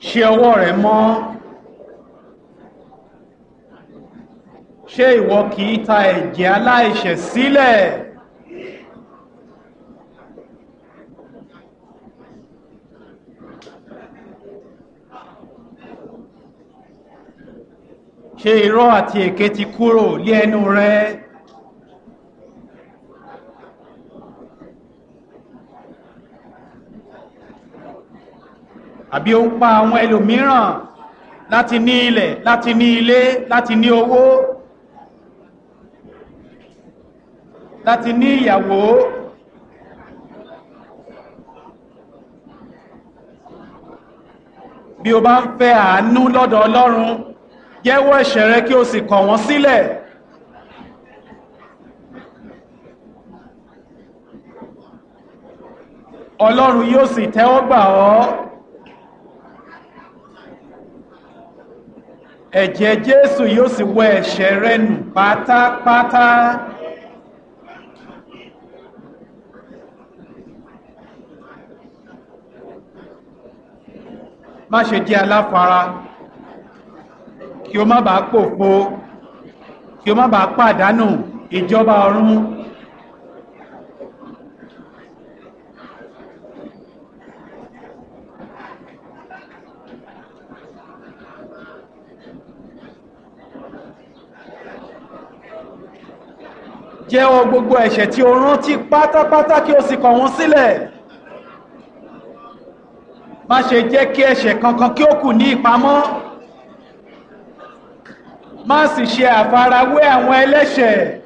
ṣe ọwọ́ rẹ̀ mọ́ ṣé ìwọ kì í ta ẹ̀jẹ̀ aláìṣẹ̀ sílẹ̀ ṣé irọ́ àti èké ti kúrò lé ẹnu rẹ àbí ó ń pa àwọn ẹlòmíràn láti ní ilẹ̀ láti ní ilé láti ní owó láti ní ìyàwó bí o bá ń fẹ́ àánú lọ́dọ̀ Ọlọ́run jẹ́wọ́ ẹ̀ṣẹ̀ rẹ kí o sì kọ̀ wọ́n sílẹ̀ Ọlọ́run yóò sì tẹ́wọ́ gbà ọ́ ẹ̀jẹ̀ Jésù yóò sì wẹ ẹ̀ṣẹ̀ rẹ nù pátápátá má ṣe jẹ́ aláfara kí o má bàa pòfo kí o má bàa pàdánù ìjọba ọ̀run jẹ́wọ́ gbogbo ẹ̀ṣẹ̀ tí o rántí pátápátá kí o sì kọ̀ wọ́n sílẹ̀ má ṣe jẹ́ kí ẹ̀ṣẹ̀ kankan kí ó kù ní ìpamọ́ má sì ṣe àfarawé àwọn ẹlẹ́ṣẹ̀